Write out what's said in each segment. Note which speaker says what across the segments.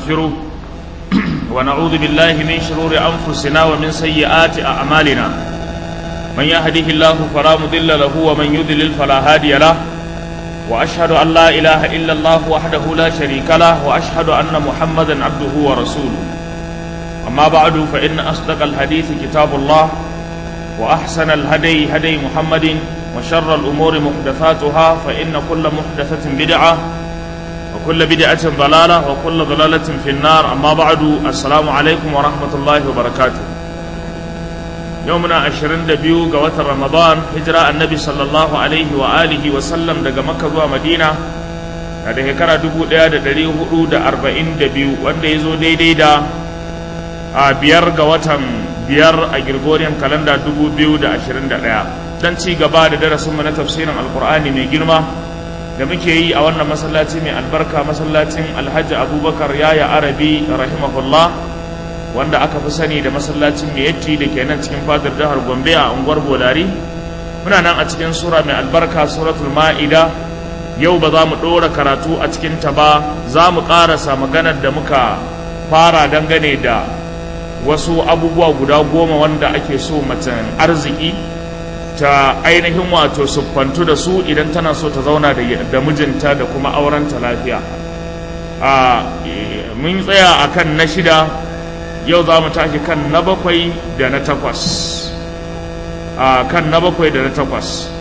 Speaker 1: ونستغفره ونعوذ بالله من شرور أنفسنا ومن سيئات أعمالنا من يهده الله فلا مضل له ومن يضلل فلا هادي له وأشهد أن لا إله إلا الله وحده لا شريك له وأشهد أن محمدا عبده ورسوله أما بعد فإن أصدق الحديث كتاب الله وأحسن الهدي هدي محمد وشر الأمور محدثاتها فإن كل محدثة بدعة وكل بدعة ضلالة وكل ضلالة في النار أما بعد السلام عليكم ورحمة الله وبركاته يومنا عشرين دبيو قوات رمضان هجرة النبي صلى الله عليه وآله وسلم دقى مكة ومدينة da shekara dubu ɗaya da ɗari hudu da arba'in da biyu wanda ya zo daidai da a biyar ga watan biyar a Gregorian kalanda dubu biyu da ashirin da ɗaya don ci gaba da darasinmu na tafsirin alkur'ani mai girma da muke yi a wannan masallaci mai albarka masallacin alhaji abubakar yaya arabi rahimahullah wanda aka fi sani da masallacin miyatti da ke nan cikin fadar jihar gombe a unguwar bolari muna nan a cikin sura mai albarka suratul ma'ida yau ba za mu ɗora karatu a cikin ta ba za mu ƙarasa maganar da muka fara dangane da wasu abubuwa guda goma wanda ake so macen arziki ta ainihin wato siffantu da su idan tana so ta zauna da mijinta da kuma aurenta lafiya a mun tsaya a kan na shida yau za mu tashi kan na bakwai da na takwas a kan na bakwai da na takwas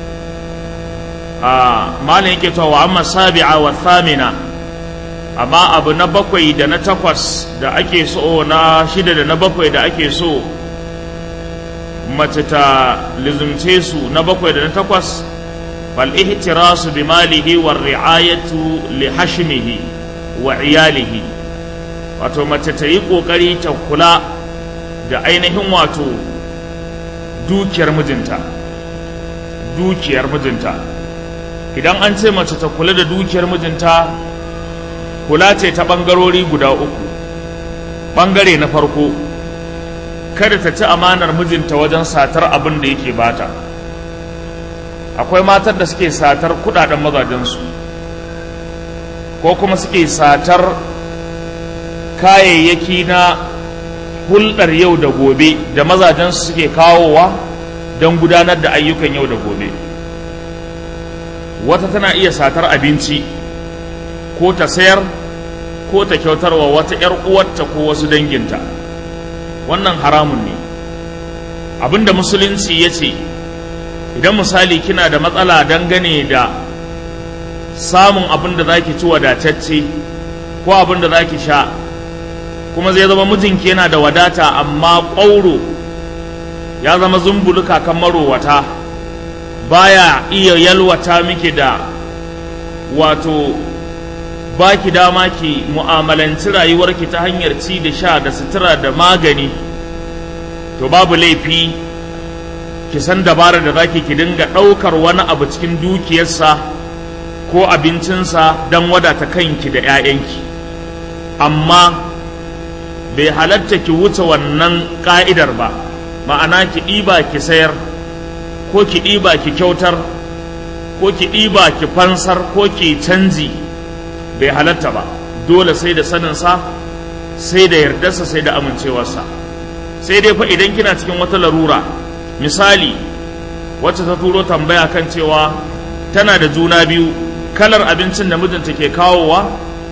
Speaker 1: a malin yake cewa amma sabi'a wa thamina amma abu na bakwai da na takwas da ake so na shida da na bakwai da ake so mace ta lizumce su na bakwai da na takwas fal ihtirasu bi malihi wa ri'ayatu li hashmihi wa iyalihi wato mace ta yi kokari ta kula da ainihin wato dukiyar mijinta dukiyar mijinta idan an ce mace ta kula da dukiyar mijinta kula ce ta ɓangarori guda uku ɓangare na farko kada ta ci amanar mijinta wajen satar abin da yake bata akwai matar da suke satar kudaden mazajensu ko kuma suke satar kayayyaki na hulɗar yau da gobe da mazajensu suke kawowa don gudanar da ayyukan yau da gobe wata tana iya satar abinci ko ta sayar ko ta kyautarwa wata 'yar uwarta ko wasu danginta wannan haramun ne abinda musulunci ya ce idan misali kina da matsala dangane da samun abin da za ki ci wadatacce ko abin da za ki sha kuma zai zama mijinki yana da wadata amma ƙwauro ya zama zumbuluka kan marowata baya iya yalwata miki da wato ba ki dama ki mu'amalanci rayuwarki ta hanyar ci da sha da sutura da magani to babu laifi ki san dabarar da zaki ki dinga ɗaukar wani abu cikin dukiyarsa ko abincinsa don wadata kanki da 'ya'yanki amma bai halatta ki wuce wannan ƙa'idar ba ma'ana ki ɗiba ki sayar ko ki ɗiba ki kyautar ko ki ɗiba ki fansar ko ki canji bai halatta ba dole sai da saninsa sai da yardarsa sai da amincewarsa sai dai fa idan kina cikin wata larura misali wacce ta turo tambaya kan cewa tana da juna biyu kalar abincin da mijinta ke kawowa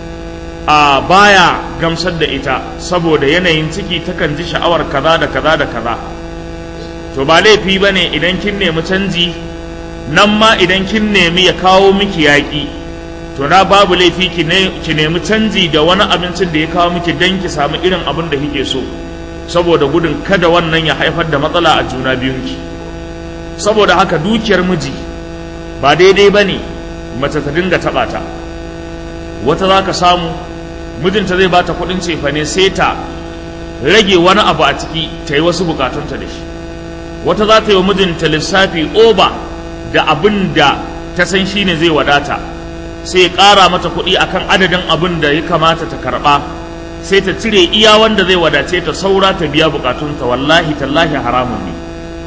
Speaker 1: a baya gamsar da ita saboda yanayin ciki takan ji sha'awar kaza da kaza da kaza to ba laifi ba ne idan kin nemi canji nan ma idan kin nemi ya kawo miki yaƙi to na babu laifi ki nemi canji da wani abincin da ya kawo miki don ki samu irin abin da kike so saboda gudun kada wannan ya haifar da matsala a juna biyunki saboda haka dukiyar miji ba daidai ba ne mace ta dinga taɓa ta wata za ka samu mijinta zai bata kuɗin cefane sai ta rage wani abu a ciki ta yi wasu bukatunta da shi wata za ta yi wa mijinta lissafi oba da abin da ta san shi ne zai wadata sai ya ƙara mata kuɗi akan adadin abin da ya kamata ta karɓa sai ta cire iya wanda zai wadace ta saura ta biya bukatunta wallahi tallahi haramun ne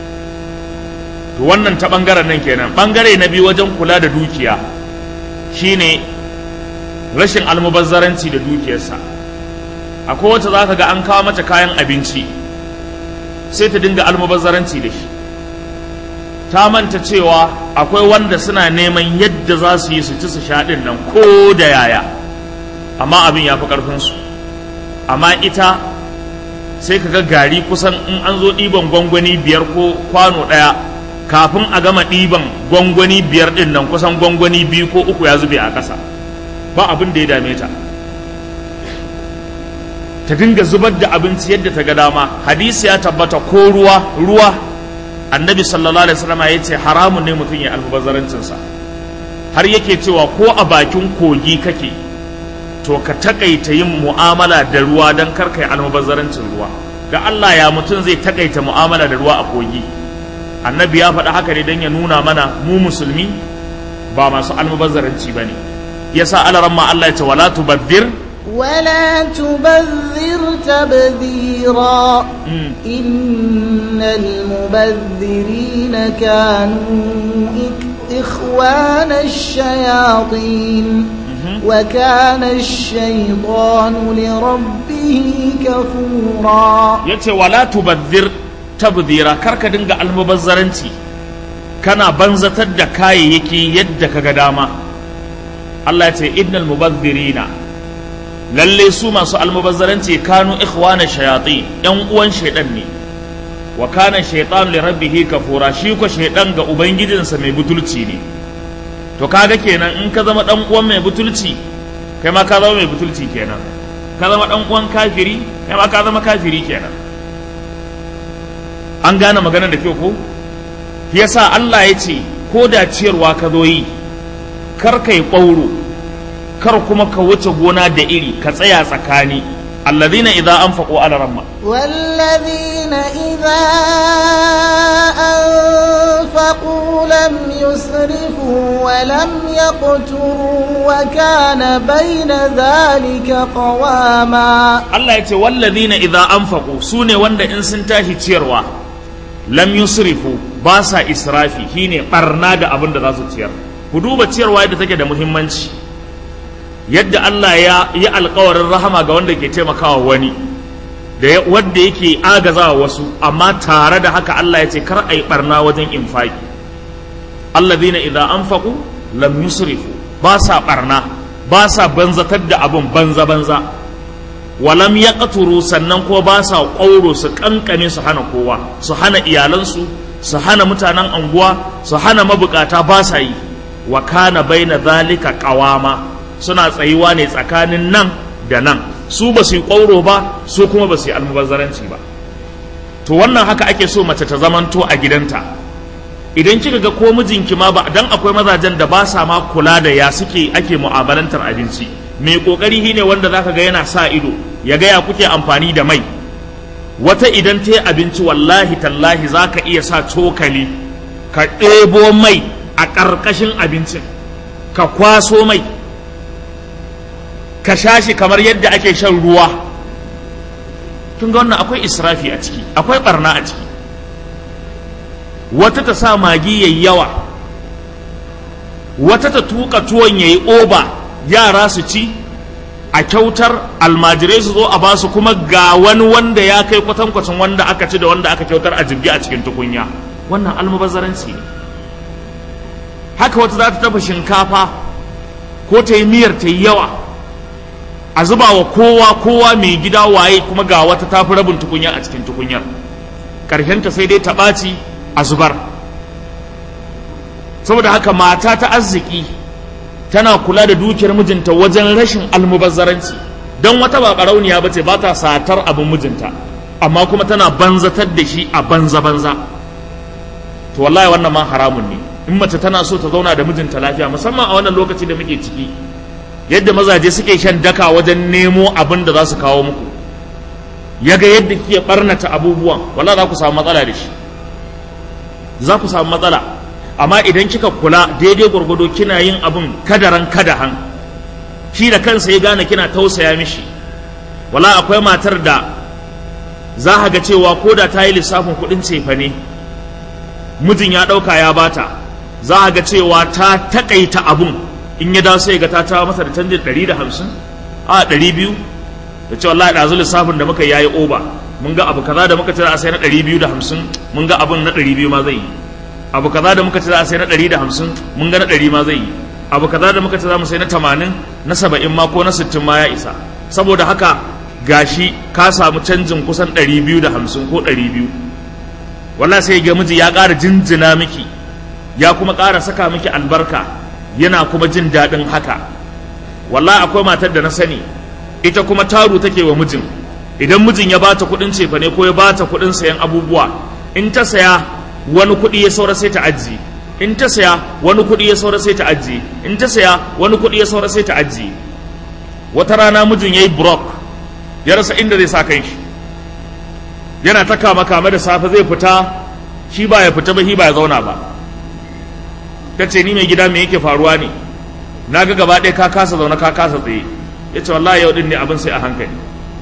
Speaker 1: to wannan ta ɓangaren nan kenan ɓangare na biyu wajen kula da dukiya shine rashin almubazzaranci da dukiyarsa akwai wacce za ka ga an kawo mata kayan abinci sai ta dinga almubazzaranci da shi ta manta cewa akwai wanda suna neman yadda za su yi su ci su sha ɗin nan ko da yaya amma abin ya fi ƙarfinsu amma ita sai ka ga gari kusan in an zo ɗiban gwangwani biyar ko kwano ɗaya kafin a gama ɗiban gwangwani biyar ɗin nan kusan gwangwani biyu ko uku ya zube a ƙasa ba abin da ya dame ta ta dinga zubar da abinci yadda ta ga dama hadisi ya tabbata ko ruwa ruwa annabi sallallahu alaihi wasallam ya ce haramun ne mutum ya almubazzarancinsa har yake cewa ko a bakin kogi kake to ka takaita yin mu'amala da ruwa don karkai almubazzarancin ruwa da Allah ya mutum zai takaita mu'amala da ruwa a kogi annabi ya faɗa haka ne don ya nuna mana mu musulmi ba masu almubazzaranci ba ne yasa alaramma Allah ya ce wala tubabbir
Speaker 2: ولا تبذر تبذيرا إن المبذرين كانوا إخوان الشياطين وكان الشيطان لربه كفورا
Speaker 1: yace wala tubazzir tabdira karka dinga almubazzaranci kana banzatar da kayayyaki yadda kaga dama Allah ya ce innal mubazzirina lalle su masu almubazzaranci kanu ikhwana shayatin yan uwan shaidan ne wa kana shaytan li rabbih kafura shi ko shaidan ga ubangijinsa mai butulci ne to kaga kenan in ka zama dan uwan mai butulci kai ma ka zama mai butulci kenan ka zama dan uwan kafiri kai ma ka zama kafiri kenan an gane maganar da kyau ko yasa Allah ya ce ko da ciyarwa ka zo yi kar kai ƙwauro kar kuma ka wuce gona da iri ka tsaya tsakani alladhina idza anfaqu ala ramma
Speaker 2: والذين إذا أنفقوا لم يسرفوا ولم يقتروا وكان بين ذلك قواما
Speaker 1: Allah ya ce walladhina idza anfaqu sune wanda in sun tashi ciyarwa lam yusrifu ba sa israfi shine barna da abin da za su ciyar ku duba ciyarwa yadda take da muhimmanci yadda Allah ya yi alkawarin rahama ga wanda ke taimakawa wani da wanda yake agazawa wasu amma tare da haka Allah ya ce kar a yi barna wajen infaki alladhina idza anfaqu lam yusrifu ba sa barna ba sa banzatar da abun banza banza walam yaqturu sannan ko ba sa ƙauro su kankane su hana kowa su hana iyalansu su hana mutanen anguwa su hana mabukata ba sa yi wa kana baina zalika qawama suna tsayuwa ne tsakanin nan da nan su ba su yi ƙwauro ba su kuma ba su yi almubazzaranci ba to wannan haka ake so mace ta zamanto a gidanta idan kika ga ko mijinki ma ba dan akwai mazajen da ba sa ma kula da ya suke ake mu'amalantar abinci mai kokari shine wanda zaka ga yana sa ido ya ga ya kuke amfani da mai wata idan ta yi abinci wallahi tallahi zaka iya sa cokali ka ɗebo mai a ƙarƙashin abincin ka kwaso mai ka sha shi kamar yadda ake shan ruwa tun ga wannan akwai israfi a ciki akwai barna a ciki wata ta sa magi yayi yawa wata ta tuka tuwon yayi oba yara su ci a kyautar almajirai su zo a basu kuma ga wani wanda ya kai kwatankwacin wanda aka ci da wanda aka kyautar a jirgi a cikin tukunya wannan almubazzaranci ne haka wata za ta tafa shinkafa ko ta yi miyar ta yi yawa a zuba wa kowa kowa mai gida waye kuma ga wata tafi rabin tukunya a cikin tukunyar ta sai dai ta ɓaci a zubar saboda haka mata ta arziki tana kula da dukiyar mijinta wajen rashin almubazzaranci don wata ba ɓarauniya ba ce ba ta satar abin mijinta amma kuma tana banzatar da shi a banza-banza to wallahi wannan ma haramun ne in mace tana so ta zauna da mijinta lafiya musamman a wannan lokaci da muke ciki yadda mazaje suke shan daka wajen nemo abin da za su kawo muku yaga yadda kike barnata abubuwan wala za ku samu matsala da shi za ku samu matsala amma idan kika kula daidai gwargwado kina yin abin kadaran kadahan shi da kansa ya gane kina tausaya mishi wala akwai matar da za a ga cewa ko da ta yi lissafin kuɗin cefa ne mijin ya ɗauka ya bata za a ga cewa ta taƙaita abun in ya dawo sai ga ta tawa masa da canjin ɗari da hamsin a ɗari biyu da ce wallahi ɗazu lissafin da muka yayi oba mun ga abu kaza da muka ce za a sai na ɗari biyu da hamsin mun ga abun na ɗari biyu ma zai yi abu kaza da muka ce za a sai na ɗari da hamsin mun ga na ɗari ma zai yi abu kaza da muka ce za mu sai na tamanin na saba'in ma ko na sittin ma ya isa saboda haka gashi ka samu canjin kusan ɗari biyu da hamsin ko ɗari biyu wallahi sai ga miji ya ƙara jinjina miki ya kuma ƙara saka miki albarka yana kuma jin daɗin haka wallahi akwai matar da na sani ita kuma taru take wa mijin idan mijin ya bata kuɗin cefane ko ya bata kuɗin sayan abubuwa in ta saya wani kuɗi ya saura sai ta ajiye in ta saya wani kuɗi ya saura sai ta ajiye in ta saya wani kuɗi ya saura sai ta ajiye wata rana mijin ya yi brok ya rasa inda zai sa kanshi yana ta kama kama da safe zai fita shi ba ya fita ba shi ba ya zauna ba ta ce ni mai gida me yake faruwa ne na ga gaba ɗaya ka kasa zaune ka kasa tsaye ya ce wallahi yau din ne abin sai a hankali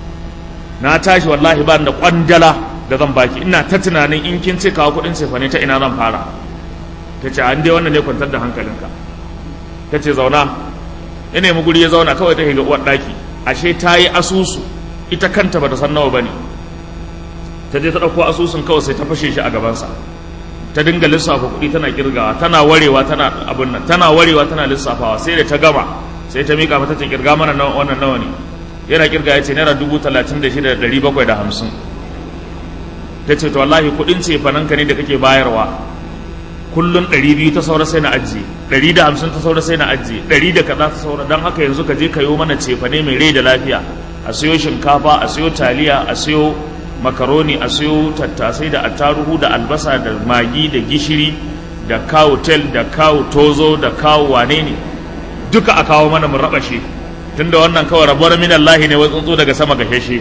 Speaker 1: na tashi wallahi ba da kwandala da zan baki ina ta tunanin in kin ce kawo kuɗin cefane ta ina zan fara ta ce an dai wannan ne kwantar da hankalinka ta ce zauna ya nemi guri ya zauna kawai ta shiga uwar ɗaki ashe ta yi asusu ita kanta ba ta san nawa ba ne ta je ta ɗauko asusun kawai sai ta fashe shi a gabansa ta dinga lissafa kuɗi tana kirgawa tana warewa tana abin nan tana warewa tana lissafawa sai da ta gama sai ta miƙa mata ta kirga mana wannan nawa ne yana kirga ya ce naira dubu talatin da shida da ɗari bakwai da hamsin ta ce to wallahi kuɗin cefananka ne da kake bayarwa kullum ɗari biyu ta saura sai na ajiye ɗari da hamsin ta saura sai na ajiye ɗari da kaza ta saura don haka yanzu ka je ka yi mana cefane mai rai da lafiya a siyo shinkafa a siyo taliya a siyo makaroni a siyo tattasai da attaruhu da albasa da magi da gishiri da kawo tel da kawo tozo da kawo wane ne duka a kawo mana mu rabashe tunda wannan kawai rabuwar min Allah ne wai tsuntsu daga sama ga sheshe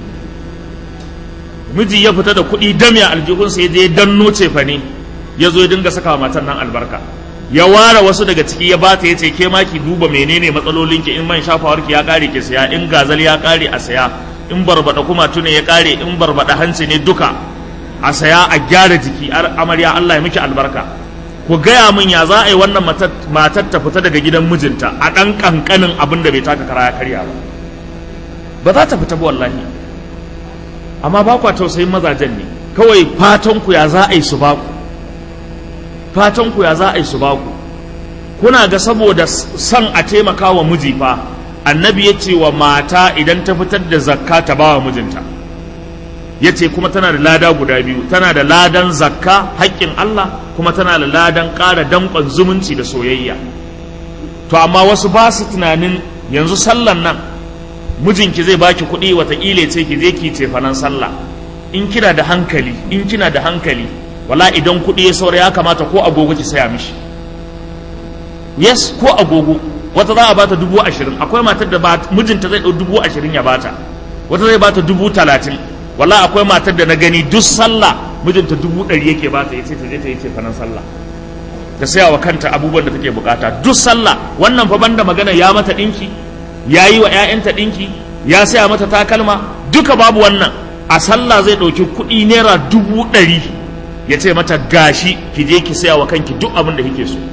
Speaker 1: miji ya fita da kuɗi damiya aljihunsa ya je danno cefane ya zo ya dinga saka wa matan nan albarka ya ware wasu daga ciki ya bata ya ce ke ma ki duba menene matsalolinki in man shafawarki ya kare ki saya in gazal ya kare a saya in barbada kuma tune ya kare in barbada hanci ne duka a saya a gyara jiki amarya Allah ya miki albarka ku gaya min ya za a yi wannan matar ta fita daga gidan mijinta a ɗan ƙanƙanin abin da bai taka kara ya karya ba ba za ta fita ba wallahi amma ba kwa tausayin mazajen ne kawai fatan ku ya za a yi su ba ku fatan ku ya za a yi su ba ku kuna ga saboda son a taimaka wa miji fa annabi ya ce wa mata idan ta fitar da zakka ta ba wa mijinta ya ce kuma tana da lada guda biyu tana da ladan zakka haƙƙin Allah kuma tana da ladan ƙara danƙon zumunci da soyayya to amma wasu ba su tunanin yanzu sallan nan mijinki zai baki kuɗi wataƙila ce ki je ki ce fanan sallah in kina da hankali in kina da hankali wala idan kuɗi ya saura ya kamata ko agogo ki saya mishi yes ko agogo wata za a bata dubu ashirin akwai matar da mijinta zai ɗau dubu ashirin ya bata wata zai bata dubu talatin wala akwai matar da na gani duk sallah mijinta dubu ɗari yake bata ya ce ta je ta yi ce fanan sallah ta saya wa kanta abubuwan da take bukata duk sallah wannan fa banda magana ya mata ɗinki ya yi wa 'ya'yanta ɗinki ya saya mata takalma duka babu wannan a sallah zai ɗauki kuɗi naira dubu ɗari ya ce mata gashi ki je ki saya wa kanki duk abin da kike so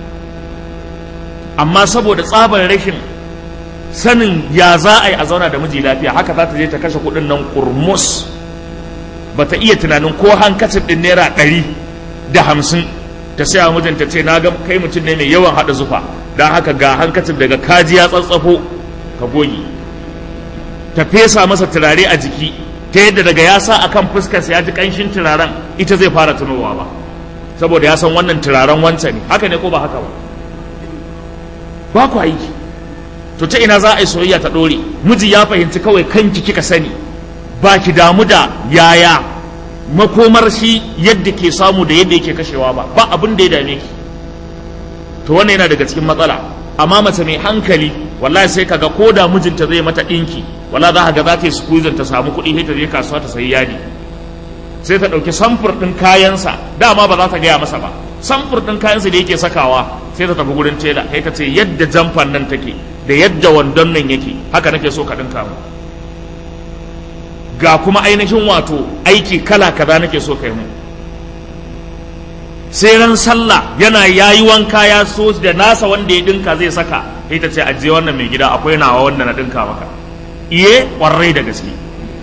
Speaker 1: amma saboda tsabar rashin sanin ya za a yi a zauna da miji lafiya haka za ta je ta kashe kuɗin nan kurmus ba ta iya tunanin ko hankacin ɗin naira ɗari da hamsin ta saya mijinta ce na ga kai mutum ne mai yawan haɗa zufa don haka ga hankacin daga kaji ya tsatsafo ka goge ta fesa masa turare a jiki ta yadda daga ya sa akan fuskarsa ya ji ƙanshin turaren ita zai fara tunowa ba saboda ya san wannan turaren wancan ne haka ne ko ba haka ba ba ku aiki to ta ina za a yi soyayya ta ɗore miji ya fahimci kawai kanki kika sani ba ki damu da yaya makomar shi yadda ke samu da yadda yake kashewa ba ba abin da ya dame ki to wannan yana daga cikin matsala amma mace mai hankali wallahi sai kaga ko da mijinta zai mata ɗinki wala za ka ga za ta yi squeezing ta samu kuɗi sai ta je kasuwa ta sayi yadi sai ta ɗauki samfur ɗin kayansa dama ba za ta gaya masa ba samfur ɗin kayansa da yake sakawa sai ta tafi gurin tela kai ka ce yadda jamfan nan take da yadda wandon nan yake haka nake so ka ɗinka mu ga kuma ainihin wato aiki kala kaza nake so kai mu sai ran sallah yana yayi wanka ya so da nasa wanda ya dinka zai saka sai ta ce ajiye wannan mai gida akwai nawa wanda na dinka maka iye ƙwarai da gaske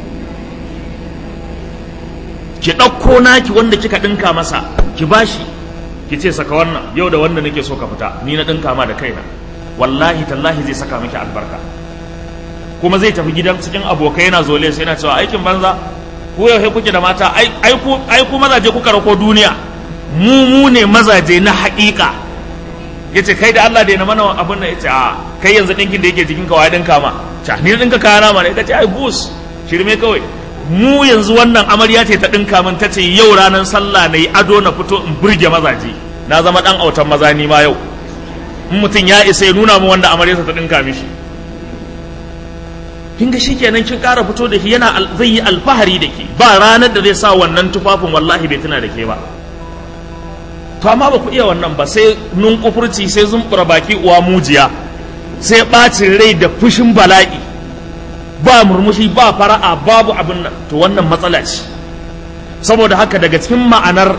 Speaker 1: ki ɗauko naki wanda kika ɗinka masa ki bashi ki ce saka wannan yau da wanda nake so ka fita ni na ɗinka ma da kaina wallahi tallahi zai saka miki albarka kuma zai tafi gidan cikin abokai yana zole sai yana cewa aikin banza ku yau kuke da mata ai ku ai ku mazaje kuka rako duniya mu mu ne mazaje na haƙiƙa yace kai da Allah da na mana abin nan yace a kai yanzu dinkin da yake jikin ka wai dinka ma ta ni dinka kaya ma ne kace ai gus shirme kawai mu yanzu wannan amarya ce ta dinka min tace yau ranar sallah nayi ado na fito in burge mazaje na zama dan autan maza ni ma yau in mutum ya isa ya nuna mu wanda amaryarsa ta dinka mishi kin ga shikenan kin ƙara fito da shi yana zai yi alfahari da ke ba ranar da zai sa wannan tufafin wallahi bai tuna da ke ba to amma ba ku iya wannan ba sai nun kufurci sai zumbura baki uwa mujiya sai ɓacin rai da fushin bala'i ba murmushi ba fara'a babu abin nan to wannan matsala ce saboda haka daga cikin ma'anar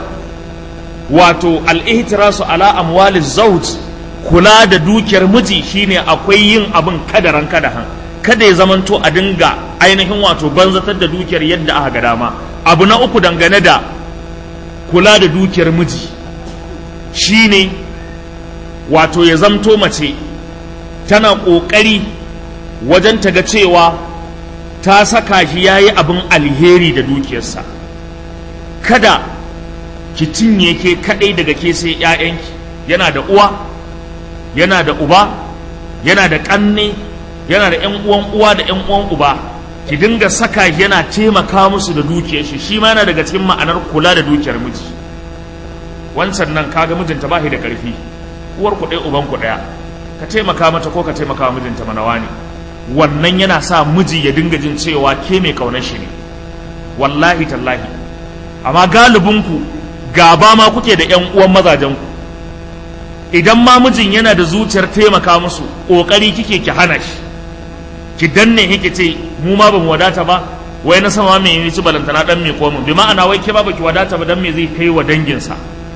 Speaker 1: wato al'ihtirasu ala amwali zawj kula da dukiyar miji shine akwai yin abin kadaran kadahan kada ya zamanto a dinga ainihin wato banzatar da dukiyar yadda aka ga dama abu na uku dangane da kula da dukiyar miji shine wato ya zamto mace tana ƙoƙari wajen ta ga cewa ta saka shi ya yi abin alheri da dukiyarsa kada ki cinye ke kaɗai daga ke sai ‘ya'yanki yana da uwa yana da uba yana da ƙanne yana da ‘yan uwan uwa da ‘yan uwan uba ki dinga saka shi yana taimaka musu da dukiyar shi shi ma yana daga cikin ma'anar kula da dukiyar miji wancan nan kaga mijinta ba shi da ƙarfi uwar ku ɗaya uban ku ɗaya ka taimaka mata ko ka taimaka wa mijinta manawa ne wannan yana sa miji ya dinga jin cewa ke mai kaunar shi ne wallahi tallahi amma galibinku gaba ma kuke da ƴan uwan mazajen ku idan ma mijin yana da zuciyar taimaka musu ƙoƙari kike ki hana shi ki danne kike ce mu ma bamu wadata ba wai na sama mai yi ci balantana dan mai komu bi ma'ana wai ke ba baki wadata ba dan me zai kai wa danginsa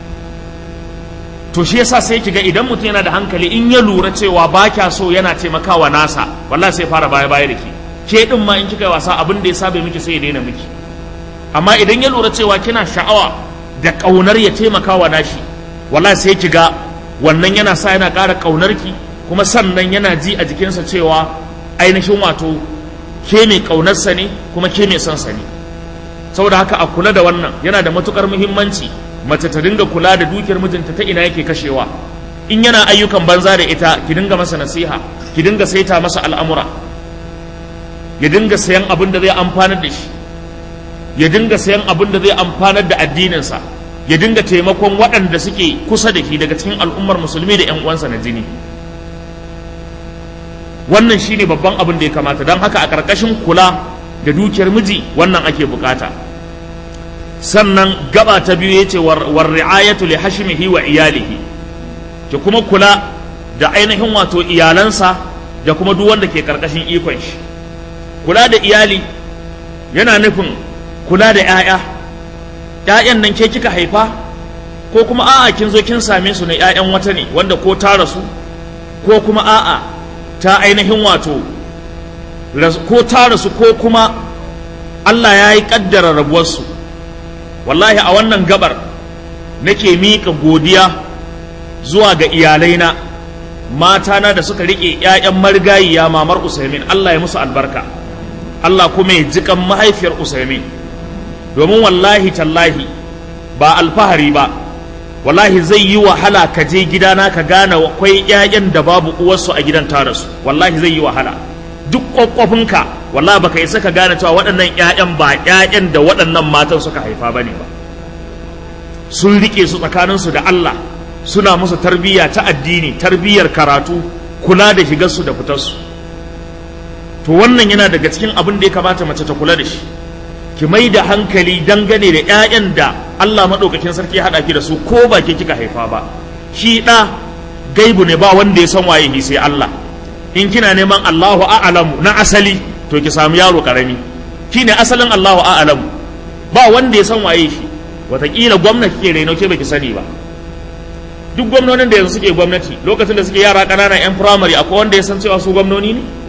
Speaker 1: to shi yasa sai kiga idan mutum yana da hankali in ya lura cewa ba kya so yana taimakawa nasa wallahi sai fara baya baya da ke ke din ma in kika wasa abin da ya sabe miki sai ya daina miki amma idan ya lura cewa kina sha'awa da kaunar ya taimakawa nashi wallahi sai kiga wannan yana sa yana ƙara kaunar ki kuma sannan yana ji a jikinsa cewa ainihin wato ke mai kaunarsa ne kuma ke mai son sa ne saboda haka a kula da wannan yana da matukar muhimmanci mace ta dinga kula da dukiyar mijinta ta ina yake kashewa in yana ayyukan banza da ita ki dinga masa nasiha ki dinga saita masa al'amura ya dinga sayan abin da zai amfanar da shi ya dinga sayan abin da zai amfanar da addininsa ya dinga taimakon waɗanda suke kusa da shi daga cikin al'ummar musulmi da 'yan uwansa na jini wannan shine babban abin da ya kamata don haka a ƙarƙashin kula da dukiyar miji wannan ake bukata sannan gaba ta biyu yace war ri'ayatu li hashmihi wa iyalihi ki kuma kula da ainihin wato iyalansa da kuma duk wanda ke karkashin ikon shi kula da iyali yana nufin kula da 'ya'ya 'ya'yan nan ke kika haifa ko kuma a'a kin zo kin same su ne 'ya'yan wata ne wanda ko ta rasu ko kuma a'a ta ainihin wato ko ta rasu ko kuma Allah ya yi ƙaddara rabuwarsu wallahi a wannan gabar nake miƙa godiya zuwa ga iyalaina matana da suka riƙe 'ya'yan marigayiya mamar usaimin Allah ya musu albarka Allah kuma ya jikan mahaifiyar usaimin domin wallahi tallahi ba alfahari ba wallahi zai yi wahala ka je gidana ka gane akwai 'ya'yan da babu uwarsu a gidan tarasu wallahi zai yi wahala duk kwakwafinka wallahi baka isa ka gane cewa waɗannan 'ya'yan ba 'ya'yan da waɗannan matan suka haifa bane ba sun rike su tsakaninsu da Allah suna musu tarbiyya ta addini tarbiyyar karatu kula da shigarsu da fitarsu to wannan yana daga cikin abin da ya kamata mace ta kula da shi ki mai da hankali dangane da 'ya'yan da Allah maɗaukakin sarki ya haɗa ki da su ko ba ke kika haifa ba shi ɗa gaibu ne ba wanda ya san waye sai Allah in kina neman Allahu a'lamu na asali to ki samu yaro karami shine asalin Allahu a'lamu ba wanda ya san waye shi wataƙila gwamnati ke reno ke baki sani ba duk gwamnonin da yanzu suke gwamnati lokacin da suke yara ƙanana yan firamare akwai wanda ya san cewa su gwamnoni ne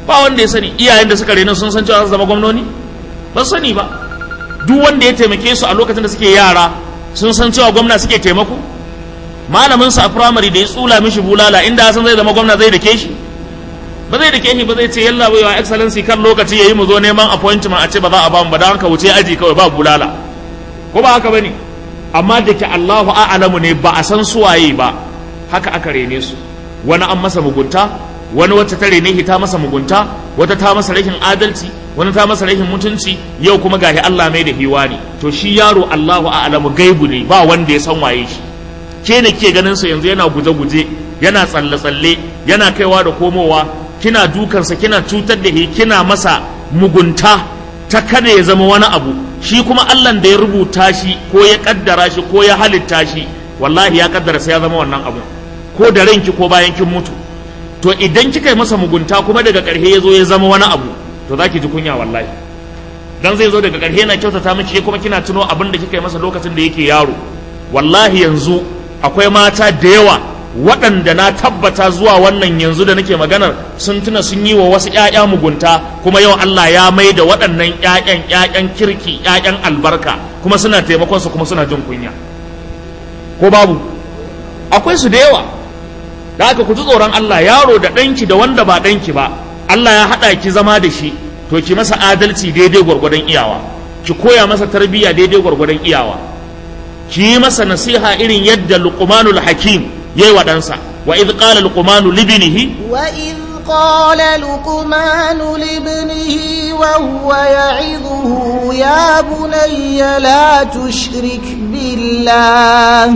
Speaker 1: ba wanda ya sani iyayen da suka rena sun san cewa su zama gwamnoni ba su sani ba duk wanda ya taimake su a lokacin da suke yara sun san cewa gwamna suke taimako malamin sa a firamare da ya tsula mishi bulala inda san zai zama gwamna zai dake shi ba zai dake shi ba zai ce yalla bai wa excellency kan lokaci yayi mu zo neman appointment a ce ba za a ba mu ba dan haka wuce aji kawai ba bulala ko ba haka bane amma da ke Allahu a'lamu ne ba a san suwaye ba haka aka rene su wani an masa mugunta wani wacce ta rene ta masa mugunta wata ta masa rashin adalci wani ta masa rashin mutunci yau kuma gashi Allah mai da hiwani to shi yaro Allahu a'lamu gaibu ne ba wanda ya san waye shi ke ne ke ganin sa yanzu yana guje-guje yana tsalle-tsalle yana kaiwa da komowa kina dukansa kina cutar da shi kina masa mugunta ta kada ya zama wani abu shi kuma Allah da ya rubuta shi ko ya kaddara shi ko ya halitta shi wallahi ya kaddara sai ya zama wannan abu ko da ranki ko bayan kin mutu to idan kika yi masa mugunta kuma daga ƙarshe ya zo ya zama wani abu to za ki ji kunya wallahi dan zai zo daga ƙarshe yana kyautata miki kuma kina tuno abin da kika yi masa lokacin da yake yaro wallahi yanzu akwai mata da yawa waɗanda na tabbata zuwa wannan yanzu da nake maganar sun tuna sun yi wa wasu ‘ya'ya mugunta kuma yau Allah ya mai da waɗannan ‘ya'yan ‘ya'yan kirki ‘ya'yan albarka kuma suna taimakon su kuma suna jin kunya ko babu akwai su da yawa da aka ku ji tsoron Allah yaro da ɗanki da wanda ba ɗanki ba Allah ya haɗa ki zama da shi to ki masa adalci daidai gwargwadon iyawa ki koya masa tarbiyya daidai gwargwadon iyawa ki yi masa nasiha irin yadda luqmanul hakim yayi wa ɗansa wa idh qala luqmanu libnihi
Speaker 2: wa idh qala luqmanu libnihi wa huwa ya'idhuhu ya bunayya la tushrik billah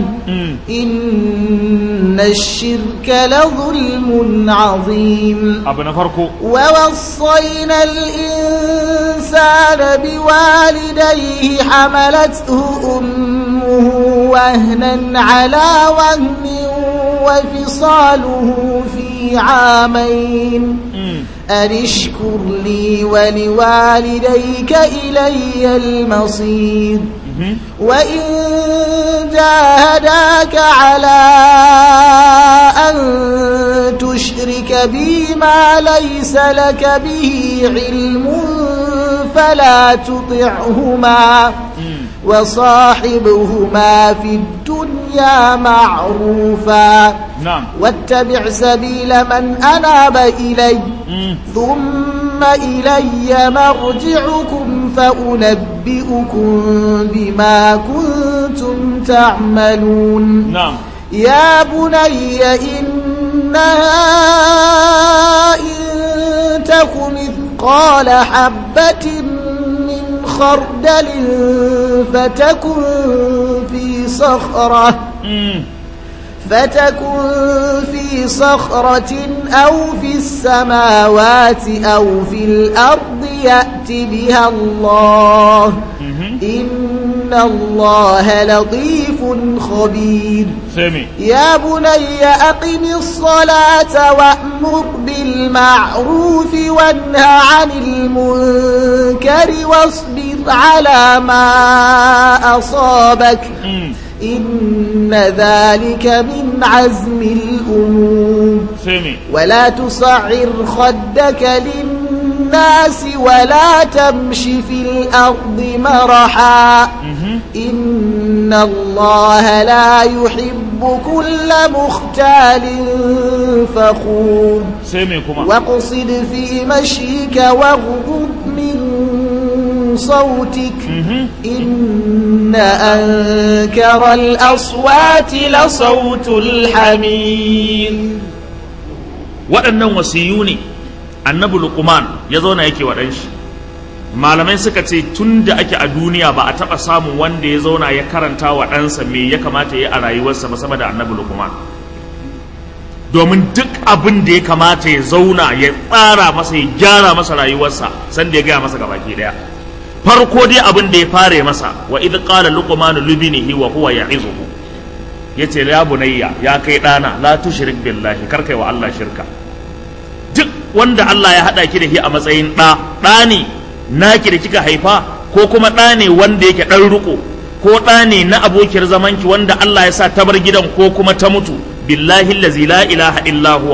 Speaker 2: inna ash-shirka la dhulmun 'azim
Speaker 1: abu na farko
Speaker 2: ووصينا الإنسان بوالديه حملته أمه وهنا على وهن وفصاله في عامين أن اشكر لي ولوالديك إلي المصير وإن جاهداك على أن تشرك بي ما ليس لك به علم فلا تطعهما وصاحبهما في الدنيا معروفا
Speaker 1: na'am
Speaker 2: واتبع سبيل من أناب إلي ثم إلي مرجعكم فأنبئكم بما كنتم تعملون
Speaker 1: na'am
Speaker 2: يا بني إنها إن تك مثقال حبة من خردل فتكن في صخرة فتكن في صخرة أو في السماوات أو في الأرض يأت بها الله إن الله لطيف خبير
Speaker 1: sami
Speaker 2: يا بني أقم الصلاة وأمر بالمعروف وانه عن المنكر واصبر على ما أصابك إن ذلك من عزم الأمور
Speaker 1: sami
Speaker 2: ولا تصعر خدك للناس ولا تمش في الأرض مرحا إن الله لا يحب كل مختال فخور
Speaker 1: sami kuma
Speaker 2: واقصد في مشيك واغضض من صوتك إن أنكر الأصوات لصوت الحمير
Speaker 1: waɗannan wasiyu ne annabi luqman ya zauna yake wa shi malamai suka ce tun da ake a duniya ba a taɓa samun wanda ya zauna ya karanta wa ɗansa me ya kamata ya yi a rayuwarsa ba sama da annabi luqman domin duk abin da ya kamata ya zauna ya tsara masa ya gyara masa rayuwarsa sanda ya gaya masa gabaki daya farko dai abin da ya fare masa wa idh qala luqman libnihi wa huwa ya'izuhu yace ya bunayya ya kai dana la tushrik billahi kar kai wa Allah shirka duk wanda Allah ya hada ki da shi a matsayin da da ne naki da kika haifa ko kuma da ne wanda yake dan riko ko da ne na abokiyar zamanki wanda Allah ya sa ta bar gidan ko kuma ta mutu billahi allazi la ilaha illa huwa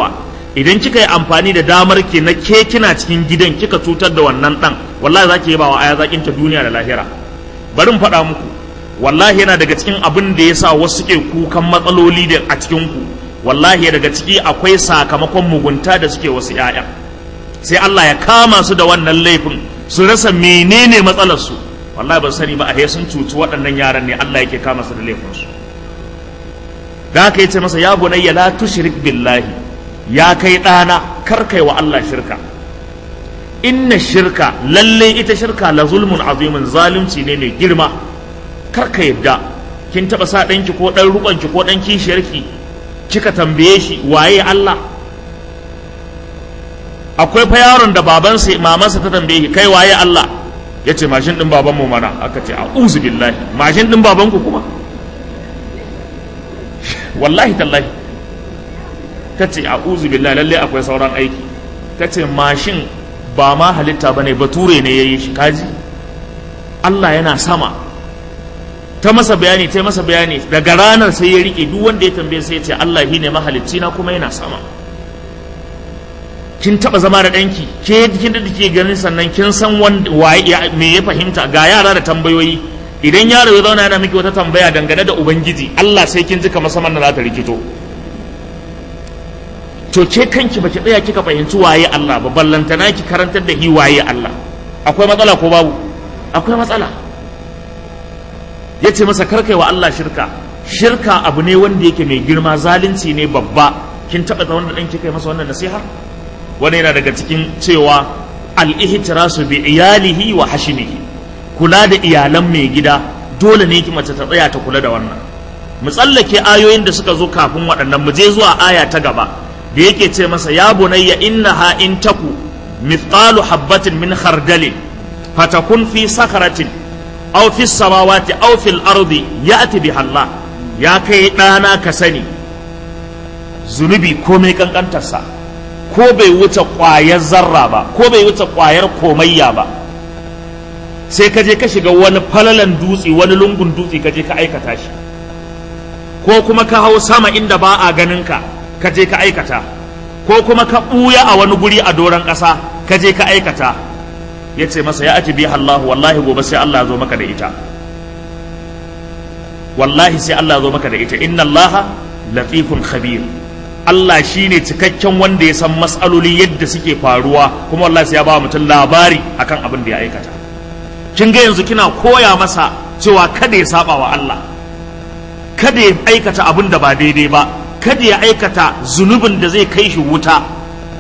Speaker 1: idan kika yi amfani da damar ki na ke kina cikin gidan kika cutar da wannan dan wallahi za ki yi bawa aya zakin ta duniya da lahira bari mu faɗa muku wallahi yana daga cikin abin da ya sa wasu suke kukan matsaloli da a cikin ku wallahi daga ciki akwai sakamakon mugunta da suke wasu 'ya'ya sai Allah ya kama su da wannan laifin su rasa menene matsalar su wallahi ban sani ba a sun cuci waɗannan yaran ne Allah yake kama su da laifin su da haka yace masa ya bunayya la tushrik billahi ya kai ɗana kar kai wa Allah shirka inna shirka lalle ita shirka la zulmun azimin zalunci ne mai girma kar ka yadda kin taba sa ɗanki ko ɗan rubanki ko ɗan kishiyarki kika tambaye shi waye Allah akwai fa yaron da babansa mamansa ta tambaye shi kai waye Allah ya ce mashin ɗin babanmu mana aka ce a'udhu billahi mashin ɗin babanku kuma wallahi tallahi ta ce a'udhu billahi lalle akwai sauran aiki ta ce mashin ba ma halitta bane bature ne yayi shi kaji Allah yana sama ta masa bayani ta masa bayani daga ranar sai ya rike duk wanda ya tambaye sai ya ce Allah shine mahalicci na kuma yana sama kin taba zama da danki ke kin da kike ganin sannan kin san wanda waye me ya fahimta ga yara da tambayoyi idan yaro ya zauna yana miki wata tambaya dangane da ubangiji Allah sai kin ji kamar saman da za ta rikito to ke kanki baki tsaya kika fahimci waye Allah ba ballantana ki karantar da hi waye Allah akwai matsala ko babu akwai matsala ya ce masa karkai wa Allah shirka shirka abu ne wanda yake mai girma zalunci ne babba kin taɓa da wanda ɗan kika yi masa wannan nasiha wani yana daga cikin cewa al-ihtirasu bi iyalihi wa hashimihi kula da iyalan mai gida dole ne ki mace ta tsaya ta kula da wannan mu tsallake ayoyin da suka zo kafin waɗannan mu je zuwa aya ta gaba da yake ce masa ya bunayya innaha in taku mithqalu habbatin min khardalin fatakun fi sakharatin aw fi samawati aw fil ardi ya'ti biha Allah ya kai ɗana ka sani zunubi komai kankantarsa ko bai wuce ƙwayar zarra ba ko bai wuce ƙwayar komayya ba sai ka je ka shiga wani falalan dutse wani lungun dutse ka je ka aikata shi ko kuma ka hau sama inda ba a ganin ka ka je ka aikata ko kuma ka ɓuya a wani guri a doron ƙasa ka je ka aikata ya ce masa ya ati biha Allah wallahi gobe sai Allah ya zo maka da ita wallahi sai Allah ya zo maka da ita inna Allah latifun khabir Allah shine cikakken wanda ya san matsaloli yadda suke faruwa kuma wallahi sai ya ba mutum labari akan abin da ya aikata kin ga yanzu kina koya masa cewa kada ya saba wa Allah kada ya aikata abin da ba daidai ba kada ya aikata zunubin da zai kai shi wuta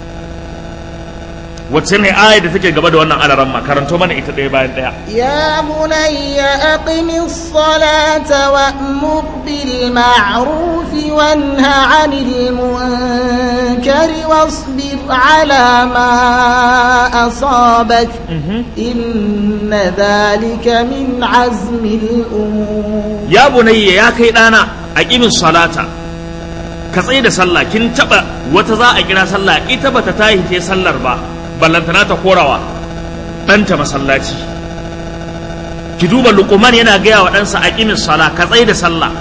Speaker 1: wacce ne aya da take gaba da wannan alaran ma karanto mana ita ɗaya bayan ɗaya
Speaker 2: يا بني أقم الصلاة وأمر بالمعروف وانه عن المنكر واصبر على ما أصابك إن ذلك من عزم الأمور
Speaker 1: ya bunayya ya kai ɗana a ƙimin salata ka tsaye da sallah kin taɓa wata za a kira sallah ita bata tahi ta sallar ba ballantana ta korawa ɗanta masallaci ki duba luqman yana gaya wa ɗansa a ƙimin sala ka tsaye da sallah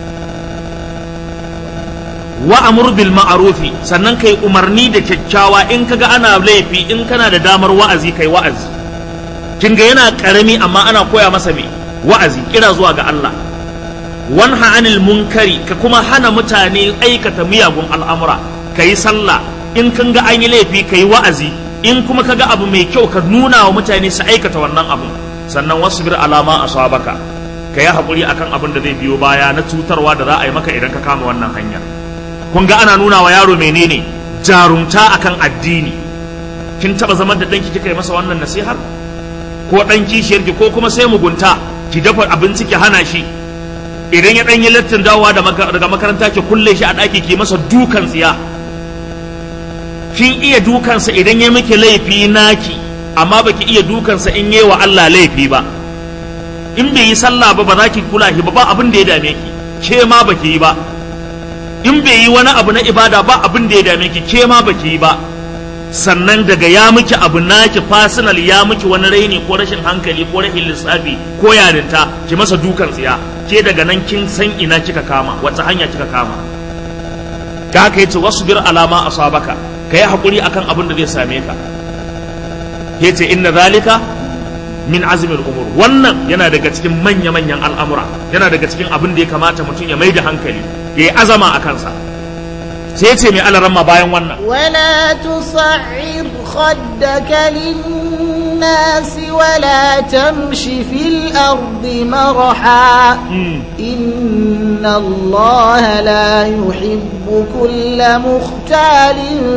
Speaker 1: wa amur bil ma'rufi sannan kai umarni da kyakkyawa in kaga ana laifi in kana da damar wa'azi kai wa'azi kin ga yana karami amma ana koya masa me wa'azi kira zuwa ga Allah wanha anil munkari ka kuma hana mutane aikata miyagun al'amura ka yi sallah in kan ga an yi laifi ka yi wa'azi in kuma ka ga abu mai kyau ka nuna wa mutane su aikata wannan abu sannan wasu bir alama a sabaka ka yi haƙuri akan abin da zai biyo baya na cutarwa da za a yi maka idan ka kama wannan hanya kun ga ana nuna wa yaro menene jarumta akan addini kin taba zaman da ɗanki kika yi masa wannan nasihar ko ɗan kishiyarki ko kuma sai mugunta ki dafa abinci ki hana shi idan ya ɗanyi lattin dawowa daga makaranta ki kulle shi a ɗaki ki masa dukan tsiya kin iya dukansa idan ya miki laifi naki amma baki iya dukansa in yi wa Allah laifi ba in bai yi sallah ba ba za ki kula shi ba ba abin da ya dame ki ke ma baki yi ba in bai yi wani abu na ibada ba abin da ya dame ki ke ma baki yi ba sannan daga ya miki abu naki fasinal ya miki wani raini ko rashin hankali ko rashin lissafi ko yarinta ki masa dukan tsiya ke daga nan kin san ina kika kama wata hanya kika kama da haka yace wasbir alama asabaka ka yi haƙuri akan abin da zai same ka ya ce inna zalika min azumin umur wannan yana daga cikin manya-manyan al'amura yana daga cikin abin da ya kamata mutum ya mai da hankali ya yi azama a kansa sai ya ce mai alaramma bayan wannan
Speaker 2: ولا تصعر خدك للناس ولا تمش في الأرض مرحا إن الله لا يحب كل مختال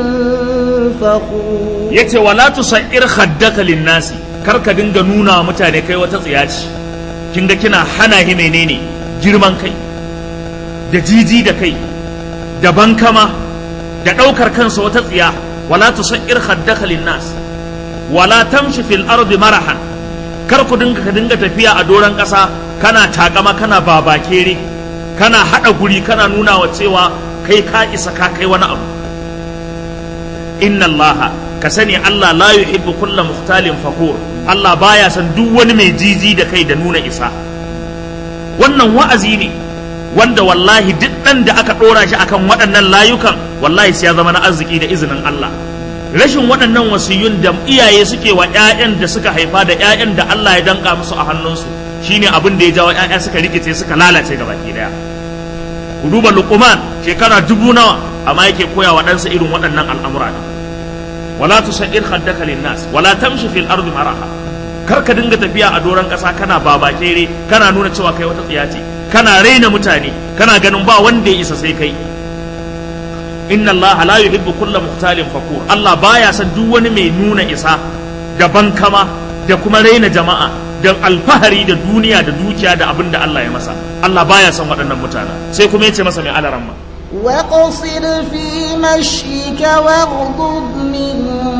Speaker 2: فخور
Speaker 1: ya ce wala tusair khaddaka linnasi kar ka dinga nuna wa mutane kai wata tsiyaci kin ga kina hana hi menene girman kai da jiji da kai da bankama da ɗaukar kansa wata tsiya wala tusair khaddaka linnas wala tamshi fil ardi marahan kar ku dinga ka dinga tafiya a doron ƙasa kana takama kana babakere kana haɗa guri kana nuna wa cewa kai ka isa ka kai wani abu inna allaha ka sani Allah la yuhibbu kulla muhtalin fakur Allah baya san duk wani mai jiji da kai da nuna isa wannan wa'azi ne wanda wallahi duk ɗan da aka ɗora shi akan waɗannan layukan wallahi sai ya zama na arziki da izinin Allah rashin waɗannan wasiyun da iyaye suke wa ƴaƴan da suka haifa da ƴaƴan da Allah ya danka musu a hannunsu shine abin da ya jawo ƴaƴa suka rikice suka lalace gabaki daya ku duba luqman shekara dubu nawa amma yake koya wa ɗansa irin waɗannan al'amura ne wala tusair khaddaka linnas wala tamshi fil ardi maraha kar ka dinga tafiya a doron ƙasa kana babakere kana nuna cewa kai wata tsiya ce kana raina mutane kana ganin ba wanda ya isa sai kai inna Allah la yuhibbu kulla muhtalin fakur Allah baya san duk wani mai nuna isa da bankama da kuma raina jama'a da alfahari da duniya da dukiya da abin da Allah ya masa Allah baya san waɗannan mutanen sai kuma yace masa mai alaramma
Speaker 2: وقصر في مشيك واغضض من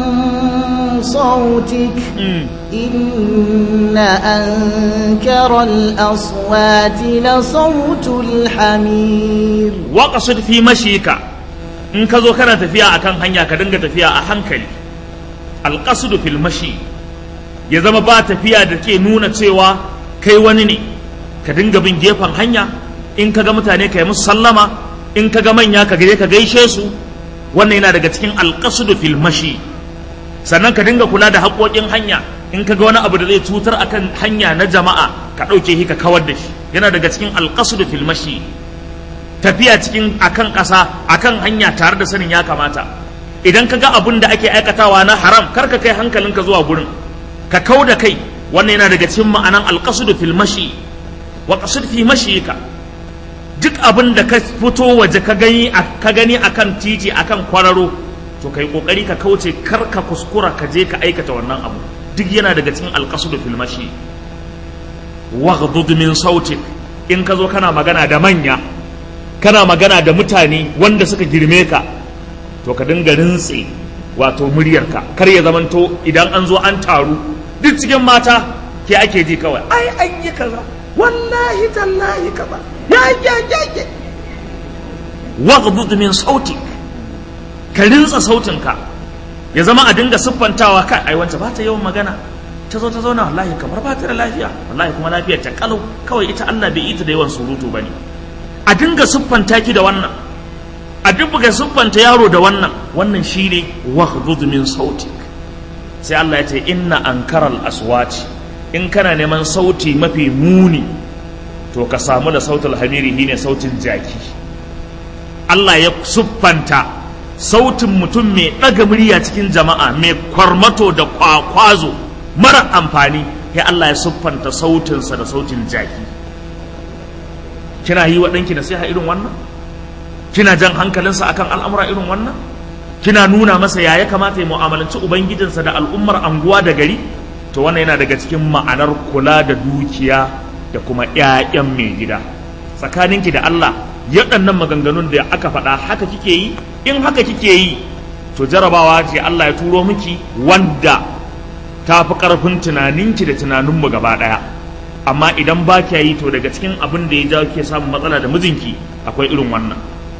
Speaker 2: صوتك إن أنكر الأصوات لصوت الحمير
Speaker 1: waqsid fi mashika in ka zo kana tafiya akan hanya ka dinga tafiya a hankali alqasdu fil mashi ya zama ba tafiya da ke nuna cewa kai wani ne ka dinga bin gefen hanya in ka ga mutane ka yi musu sallama in ka ga manya ka gaje ka gaishe su wannan yana daga cikin alqasdu fil mashi sannan ka dinga kula da haƙoƙin hanya in ka ga wani abu da zai cutar akan hanya na jama'a ka ɗauke shi ka kawar da shi yana daga cikin alqasdu fil mashi tafiya cikin akan ƙasa akan hanya tare da sanin ya kamata idan ka ga abin da ake aikatawa na haram kar ka kai hankalinka zuwa gurin ka kau da kai wannan yana daga cikin ma'anan alqasdu fil mashi wa qasid fi mashika duk abin da ka fito waje ka gani ka gani akan titi akan kwararo to kai kokari ka kauce kar ka kuskura ka je ka aikata wannan abu duk yana daga cikin alqasdu fil mashi waghdud min sautik in ka zo kana magana da manya kana magana da mutane wanda suka girme ka to ka dinga rintse wato muryarka kar ya zamanto idan an zo an taru duk cikin mata ke ake ji kawai ai an yi kaza wallahi tallahi kaza ya ya ya ya waghdud min sautik ka rintsa sautinka ya zama a dinga siffantawa kai ai wance ba ta yawan magana ta zo ta zauna wallahi kamar ba ta da lafiya wallahi kuma lafiyar ta kalau kawai ita Allah bai yi ta da yawan surutu bane a dinga siffanta ki da wannan a dinga siffanta yaro da wannan wannan shine waghdud min sautik sai Allah ya ce inna ankaral aswati in kana neman sauti mafi muni to ka samu da sautul hamiri shine sautin jaki Allah ya siffanta sautin mutum mai ɗaga murya cikin jama'a mai kwarmato da kwakwazo mara amfani ya Allah ya siffanta sautinsa da sautin jaki kina yi wa ɗanki nasiha irin wannan kina jan hankalinsa akan al'amura irin wannan kina nuna masa ya ya kamata ya mu'amalanci ubangijinsa da al'ummar anguwa da gari to wannan yana daga cikin ma'anar kula da dukiya da kuma 'ya'yan mai gida tsakaninki da Allah yaɗannan maganganun da aka faɗa haka kike yi in haka kike yi to jarabawa ce Allah ya turo miki wanda ta fi ƙarfin tunaninki da tunaninmu gaba ɗaya amma idan ba kya yi to daga cikin abin da ya jawo ke samun matsala da mijinki akwai irin wannan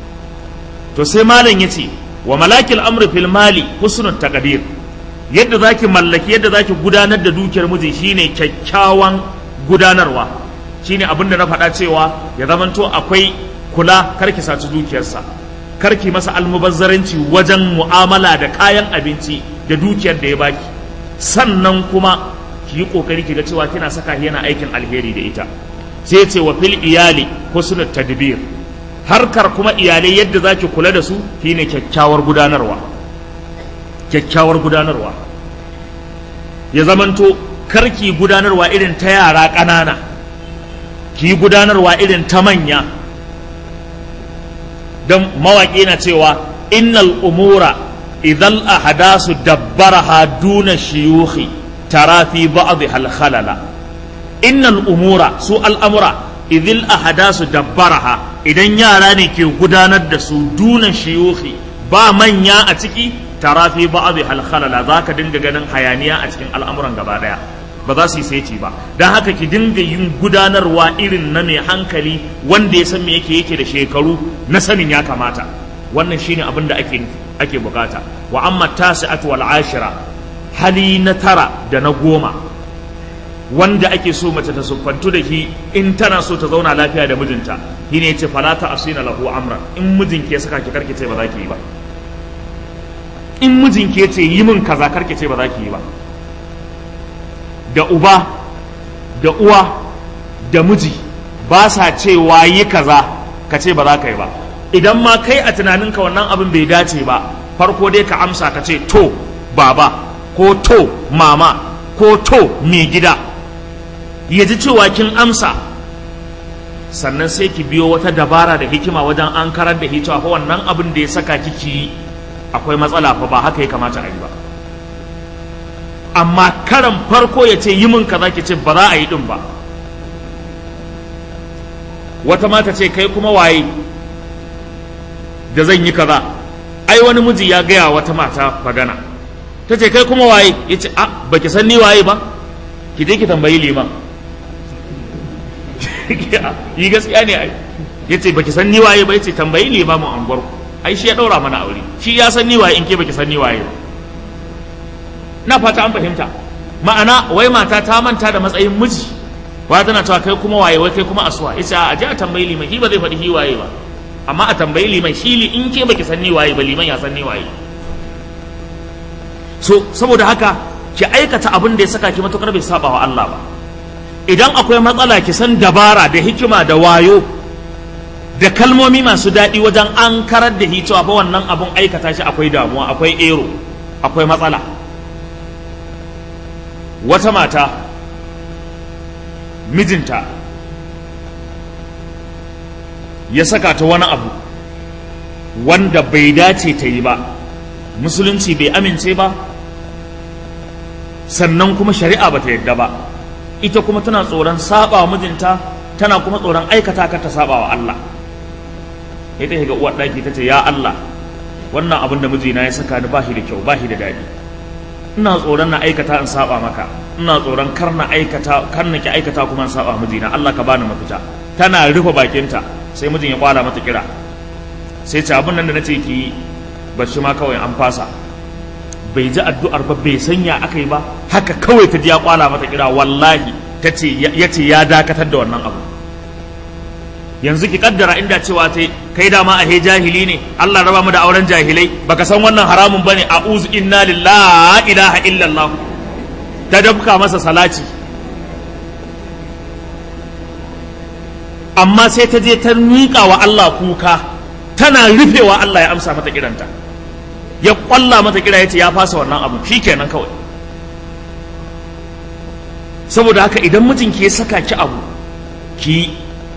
Speaker 1: to sai malam ya ce wa malakil amri fil mali husnul taqdir yadda zaki mallaki yadda zaki gudanar da dukiyar miji shine kyakkyawan gudanarwa shine abin da na faɗa cewa ya zamanto akwai kula karki saci dukiyarsa karki masa almubazzaranci wajen mu'amala da kayan abinci da dukiyar da ya baki sannan kuma ki yi kokari ki ga cewa kina saka yana aikin alheri da ita sai ce wa fil iyali husnul tadbir harkar kuma iyalai yadda zaki kula da su shine kyakkyawar gudanarwa kyakkyawar gudanarwa ya zamanto karki gudanarwa irin ta yara ƙanana ki gudanarwa irin ta manya don mawaƙi na cewa innal umura idan ahadasu dabbaraha duna shiyuhi tara fi ba'dhi hal khalala innal umura su al'amura idil ahadasu dabbaraha idan yara ne ke gudanar da su duna shiyuhi ba manya a ciki tara fi ba'dhi hal khalala zaka dinga ganin hayaniya a cikin al'amuran gaba daya ba za su yi saiti ba don haka ki dinga yin gudanarwa irin na mai hankali wanda ya san me yake yake da shekaru na sanin ya kamata wannan shine abin da ake ake bukata wa amma tasi'atu wal ashira hali na tara da na goma wanda ake so mace ta siffantu da shi in tana so ta zauna lafiya da mijinta shine yace fala ta asina lahu amran in mijinki ya saka ki karki ce ba za ki yi ba in mijinki ya ce yi min kaza karki ce ba za ki yi ba da uba da uwa da miji ba sa cewa yi kaza ka ce ba za ka yi ba idan ma kai a tunaninka wannan abin bai dace ba farko dai ka amsa ka ce to baba ko to mama ko to mai gida ya ji cewa kin amsa sannan sai ki biyo wata dabara da hikima wajen an karar da cewa fa wannan abin da ya saka kiki yi akwai matsala fa ba haka ya kamata a yi ba amma karan farko ya ce yi min kaza ki ce ba za a yi din ba wata mata ce kai kuma waye da zan yi kaza ai wani miji ya gaya wata mata magana ta ce kai kuma waye ya ce a baki san ni waye ba ki je ki tambayi liman yi gaskiya ne ai ya ce baki san ni waye ba ya ce tambayi limamin anguwar ku ai shi ya daura mana aure shi ya san ni waye in ke baki san ni waye ba na fata an fahimta ma'ana wai mata ta manta da matsayin miji wa tana cewa kai kuma waye wai kai kuma asuwa ita a je a tambayi liman shi ba zai faɗi shi waye ba amma a tambayi liman shi li in ke baki san ni waye ba liman ya san ni waye so saboda haka ki aikata abin da ya saka ki matukar bai saba wa Allah ba idan akwai matsala ki san dabara da hikima da wayo da kalmomi masu daɗi wajen an karar da cewa fa wannan abun aikata shi akwai damuwa akwai ero akwai matsala wata mata mijinta ya saka ta wani abu wanda bai dace ta yi ba musulunci bai amince ba sannan kuma shari'a ba ta yadda ba ita kuma tana tsoron saba wa mijinta tana kuma tsoron aikata ka ta saba wa Allah ita ga uwar ɗaki ta ce ya Allah wannan abin da mijina ya saka ni ba shi da kyau ba shi da daɗi ina tsoron na aikata in saba maka ina tsoron kar na aikata kar na ki aikata kuma in saba mijina Allah ka bani mafita tana rufe bakinta sai mijin ya kwala mata kira sai ce abin nan da nace ki ba shi ma kawai an fasa bai ji addu'ar ba bai sanya aka yi ba haka kawai ta ji ya kwala mata kira wallahi ta ce ya ce ya dakatar da wannan abu yanzu ki kaddara inda cewa ta kai dama a he jahili ne Allah raba mu da auren jahilai baka san wannan haramun bane a'udhu inna lillahi ilaha illallah ta dabka masa salati amma sai ta je ta miƙa wa Allah kuka tana rufewa Allah ya amsa mata kiranta ya kwalla mata kira ya ce ya fasa wannan abu shikenan kawai saboda haka idan mijinki ya saka ki abu ki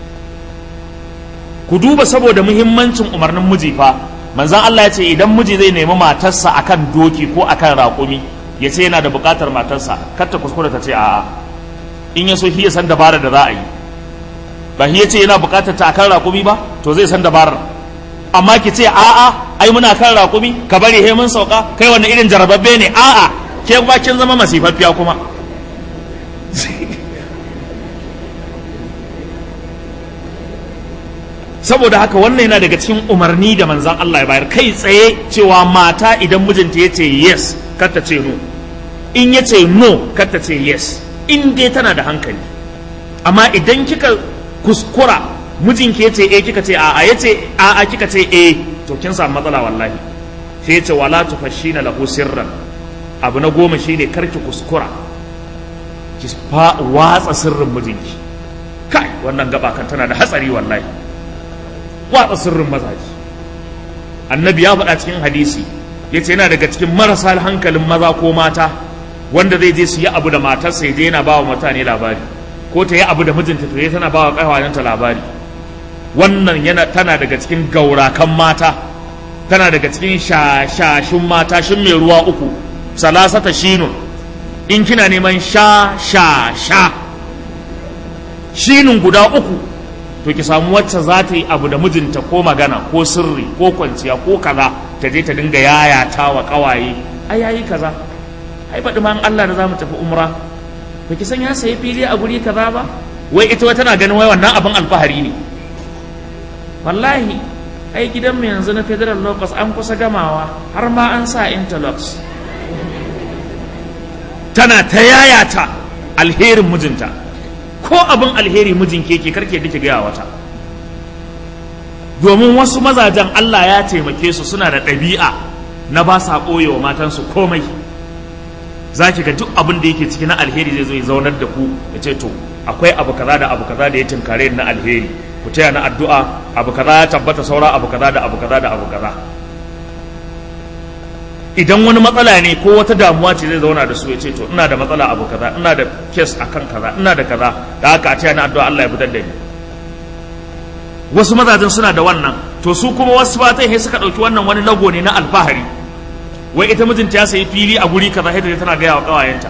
Speaker 1: ku duba saboda muhimmancin umarnin miji fa manzon Allah ya ce idan miji zai nemi matarsa akan doki ko akan raƙumi ya ce yana da buƙatar matarsa kar ta kuskura ta ce a'a in ya so shi ya san dabarar da za a yi ba shi ya ce yana buƙatar ta akan raƙumi ba to zai san dabarar amma ki ce a'a ai muna kan raƙumi ka bari he mun sauka kai wannan irin jarababbe ne a'a ke ba kin zama masifaffiya kuma saboda haka wannan yana daga cikin umarni da manzan Allah ya bayar kai tsaye cewa mata idan mijinta ya ce yes kar ta ce no in ya ce no kar ta ce yes in dai tana da hankali amma idan kika kuskura mijinki yace eh kika ce a'a yace a'a kika ce eh to kin samu matsala wallahi sai yace wala tufashina lahu sirran abu na goma shine karki kuskura ki fa watsa sirrin mijinki kai wannan gaba kan tana da hatsari wallahi watsa sirrin mazaji annabi ya faɗa cikin hadisi yace yana daga cikin marasa hankalin maza ko mata wanda zai je su yi abu da matarsa ya je yana ba wa mutane labari ko ta yi abu da mijinta to ya tana ba wa ƙawayenta labari wannan yana tana daga cikin gaurakan mata tana daga cikin shashashin mata shin mai ruwa uku salasata shinun in kina neman sha sha sha shinun guda uku to ki samu wacce za ta yi abu da mijinta ko magana ko sirri ko kwanciya ko kaza ta je ta dinga yayata wa ƙawaye ai yayi kaza ai faɗi ma Allah da za mu tafi umra ba ki san ya sayi fili a guri kaza ba wai ita wata tana ganin wai wannan abin alfahari ne wallahi ai gidan mu yanzu na federal locus an kusa gamawa har ma an sa interlocks tana ta yayata alherin mijinta ko abin alheri mijin keke karke dake gaya wata domin wasu mazajen Allah ya taimake su suna da ɗabi'a na ba sa ɓoye wa matansu komai za ki ga duk abin da yake ciki na alheri zai zo ya zaunar da ku ya ce to akwai abu kaza da abu kaza da ya tinkare na alheri ku taya na addu'a abu kaza ya tabbata saura abu kaza da abu kaza da abu kaza idan wani matsala ne ko wata damuwa ce zai zauna da su ya ce to ina da matsala abu kaza ina da kes akan kaza ina da kaza da haka a taya na addu'a Allah ya fitar da ni wasu mazajen suna da wannan to su kuma wasu matan sai suka ɗauki wannan wani lago ne na alfahari wai ita mijinta ya sayi fili a guri kaza sai tana gaya wa kawayenta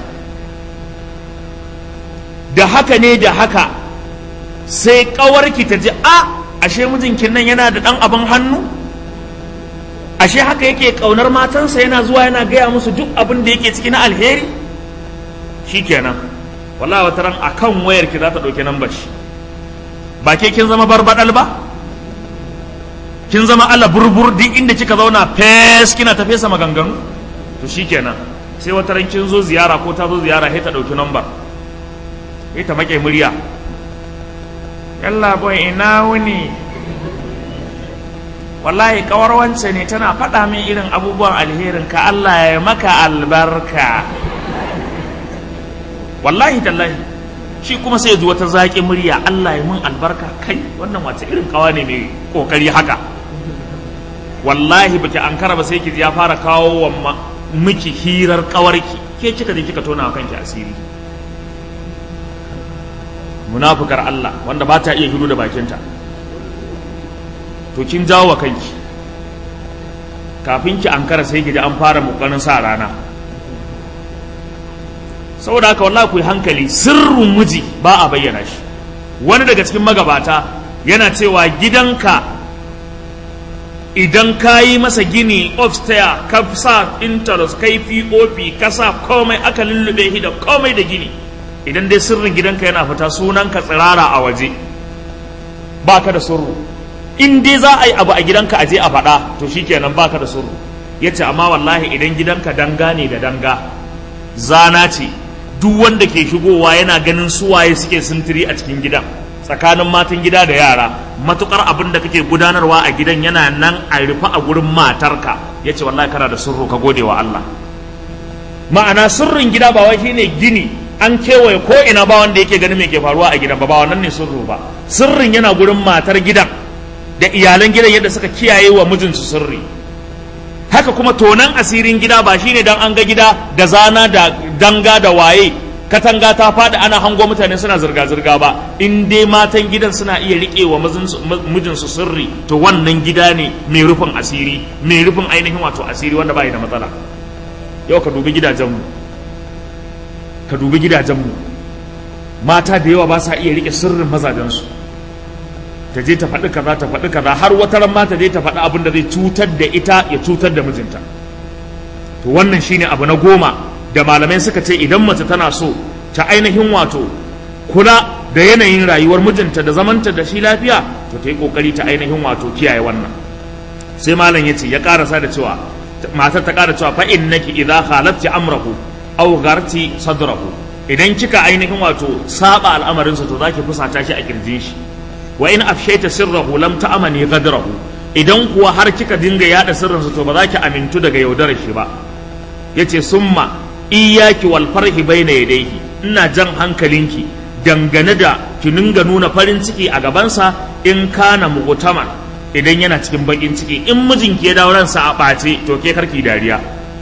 Speaker 1: da haka ne da haka sai kawarki ta ji a ashe mijinkin nan yana da dan abin hannu ashe haka yake kaunar matansa yana zuwa yana gaya musu duk abin da yake ciki na alheri shikenan wallahi wata ran akan wayar ki za ta dauki nambar shi ba ke kin zama barbadal ba kin zama Allah burbur duk inda kika zauna fes kina ta fesa maganganu to shikenan sai wata ran kin zo ziyara ko ta zo ziyara sai ta dauki number sai ta make murya yalla boy ina wuni wallahi kawar wance ne tana faɗa min irin abubuwan alherin ka Allah ya maka albarka wallahi tallahi shi kuma sai ya ji wata zaƙi murya Allah ya mun albarka kai wannan wace irin kawa ne mai kokari haka wallahi baki ankara ba sai ki ya fara kawo wa miki hirar kawarki ke kika je kika tona wa kanki asiri munafukar Allah wanda ba ta iya hiru da bakinta to kin jawo wa kanki kafin ki ankara sai ki ji an fara mukanin sa rana saboda haka wallahi ku yi hankali sirrin miji ba a bayyana shi wani daga cikin magabata yana cewa gidanka idan ka yi masa gini upstairs ka sa interest kai pop ka sa komai aka lullube shi da komai da gini idan dai sirrin gidanka yana fita sunan ka tsirara a waje baka da sirru in dai za a yi abu a gidanka a je a faɗa to shikenan baka da sirru yace amma wallahi idan gidanka danga ne da danga zana ce duk wanda ke shigowa yana ganin suwaye suke sintiri a cikin gidan tsakanin matan gida da yara matukar abin da kake gudanarwa a gidan yana nan a rufe a gurin matarka ya ce wallahi kana da sirru ka gode wa Allah ma'ana sirrin gida ba wai shine gini an kewaye ko ina ba wanda yake ganin me ke faruwa a gidan ba ba wannan ne sirru ba sirrin yana gurin matar gidan da iyalan gidan yadda suka kiyaye wa mijinsu sirri haka kuma tonan asirin gida ba shine dan an ga gida da zana da danga da waye katanga ta faɗi ana hango mutane suna zirga-zirga ba in dai matan gidan suna iya riƙe wa mijinsu sirri to wannan gida ne mai rufin asiri mai rufin ainihin wato asiri wanda bai da matsala yau ka dubi gidajenmu ka dubi gidajenmu mata da yawa ba sa iya riƙe sirrin mazajensu ta je ta faɗi kaza ta faɗi kaza har wata ran ma ta je ta faɗi abin da zai cutar da ita ya cutar da mijinta to wannan shine abu na goma da malamai suka ce idan mace tana so ta ainihin wato kula da yanayin rayuwar mijinta da zamanta da shi lafiya to ta yi kokari ta ainihin wato kiyaye wannan sai malam ya ce ya karasa da cewa matar ta kara cewa fa innaki idza khalafti amrahu aw gharti sadrahu idan kika ainihin wato saba al'amarinsa to zaki fusata shi a kirjin shi wa in afshaita sirrahu lam ta'amani ghadrahu idan kuwa har kika dinga yada sirrinsa to ba za ki amintu daga yaudarar shi ba yace summa iyyaki wal farhi baina yadayhi ina jan hankalinki dangane da ki dinga nuna farin ciki a gabansa in kana mu'taman idan yana cikin bakin ciki in mijinki ya dawo ransa a ɓace to ke karki dariya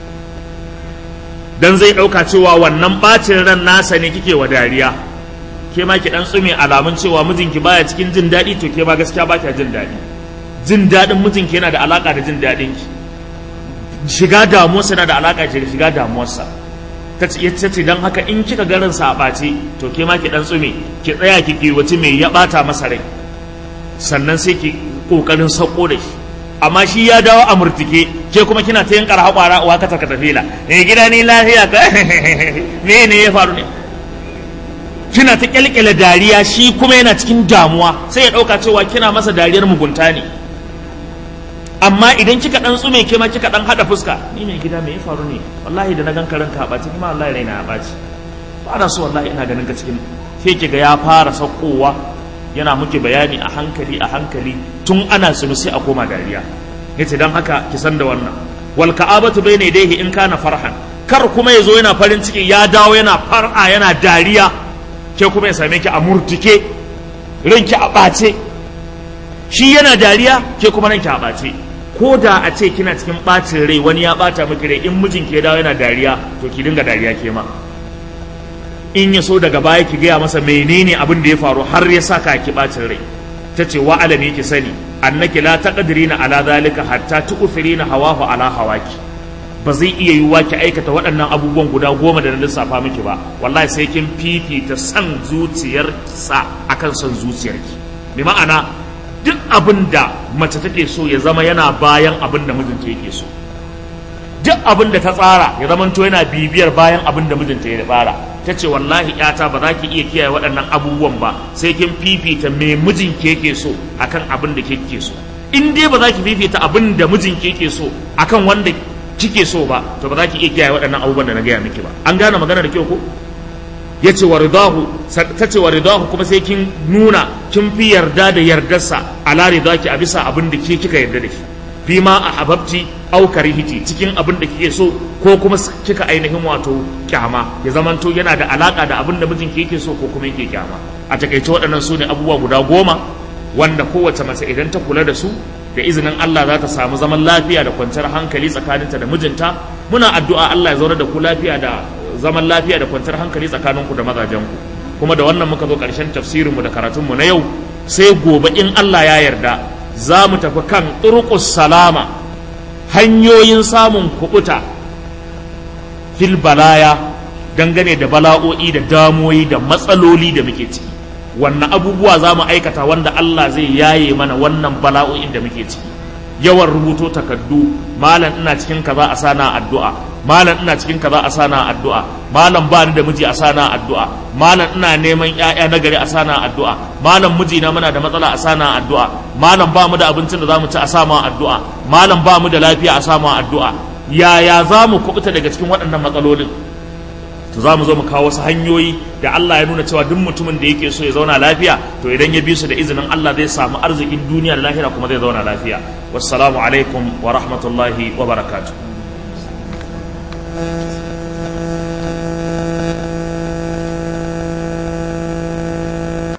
Speaker 1: dan zai ɗauka cewa wannan ɓacin ran nasa ne kike wa dariya ke ma ki dan tsume alamun cewa mijinki baya cikin jin daɗi to ke ma gaskiya ba kya jin daɗi jin daɗin mijinki yana da alaka da jin daɗin ki shiga damuwarsa yana da alaka da shiga damuwarsa ta ce don haka in kika garin sa a ɓace to ke ma ki dan tsume ki tsaya ki kiwaci mai ya ɓata masa rai sannan sai ki ƙoƙarin sauko da shi amma shi ya dawo a murtike ke kuma kina ta yankar haƙwara uwa ka taka tafila ne gida ni lafiya ka me ne ya faru ne kina ta kyalkyala dariya shi kuma yana cikin damuwa sai ya ɗauka cewa kina masa dariyar mugunta ne amma idan kika dan tsume ke ma kika dan hada fuska ni mai gida me ya faru ne wallahi da na gan karan ka ɓaci kuma wallahi raina ya ɓaci ba na so wallahi ina ganin ka cikin sai kiga ya fara saukowa yana muke bayani a hankali a hankali tun ana tsunu sai a koma dariya yace dan haka ki san da wannan wal ka'abatu bayna yadayhi in kana farhan kar kuma yazo yana farin ciki ya dawo yana far'a yana dariya ke kuma ya same ki a murtike ranki a ɓace shi yana dariya ke kuma ranki a ɓace ko da a ce kina cikin ɓacin rai wani ya ɓata miki rai in mijinki ya dawo yana dariya to ki dinga dariya ke ma in ya so daga baya ki gaya masa menene abin da ya faru har ya saka ki ɓacin rai ta ce wa alami ki sani annaki la taqdirina ala zalika hatta tu'thirina hawahu ala hawaki ba zai iya yiwuwa ki aikata waɗannan abubuwan guda goma da na lissafa miki ba wallahi sai kin fifita san zuciyarsa akan son zuciyarki bi ma'ana duk abin da mace take so ya zama yana bayan abin da mijinta yake so duk abin da ta tsara ya zama to yana bibiyar bayan abin da mijinta ya tsara ta ce wallahi yata ba za ki iya kiyaye waɗannan abubuwan ba sai kin fifita me mijinki yake so akan abin da kike so in dai ba za ki fifita abin da mijinki yake so akan wanda kike so ba to ba za ki iya kiyaye waɗannan abubuwan da na gaya miki ba an gane magana da kyau ko ya ce wa ridahu ta ce wa ridahu kuma sai kin nuna kin fi yarda da yardarsa ala ridaki a bisa abin da ke kika yarda da shi fi ma a hababti au karihiti cikin abin da kike so ko kuma kika ainihin wato kyama ya zamanto yana da alaka da abin da mijinki yake so ko kuma yake kyama a takaice waɗannan su ne abubuwa guda goma wanda kowace mace idan ta kula da su da izinin Allah za ta samu zaman lafiya da kwanciyar hankali tsakaninta da mijinta muna addu'a Allah ya zauna da ku lafiya da zaman lafiya da kwanciyar hankali tsakaninku da mazajenku kuma da wannan muka zo ƙarshen tafsirinmu da karatunmu na yau sai gobe in Allah ya yarda za mu tafi kan turqus salama hanyoyin samun kubuta fil balaya dangane da bala'o'i da damoyi da matsaloli da muke ciki wannan abubuwa za mu aikata wanda Allah zai yaye mana wannan bala'o'in da muke ciki yawan rubuto takaddu malam ina cikin kaza a sana addu'a malam ina cikin kaza a sana addu'a malam ba ni da miji a sana addu'a malam ina neman ƴaƴa na gari a sana addu'a malam miji na muna da matsala a sana addu'a malam ba mu da abincin da zamu ci a sama addu'a malam ba mu da lafiya a sama addu'a yaya za mu kubuta daga cikin waɗannan matsalolin to za mu zo mu kawo wasu hanyoyi da Allah ya nuna cewa duk mutumin da yake so ya zauna lafiya to idan ya bi su da izinin Allah zai samu arzikin duniya da lahira kuma zai zauna lafiya wassalamu alaikum wa rahmatullahi wa barakatuh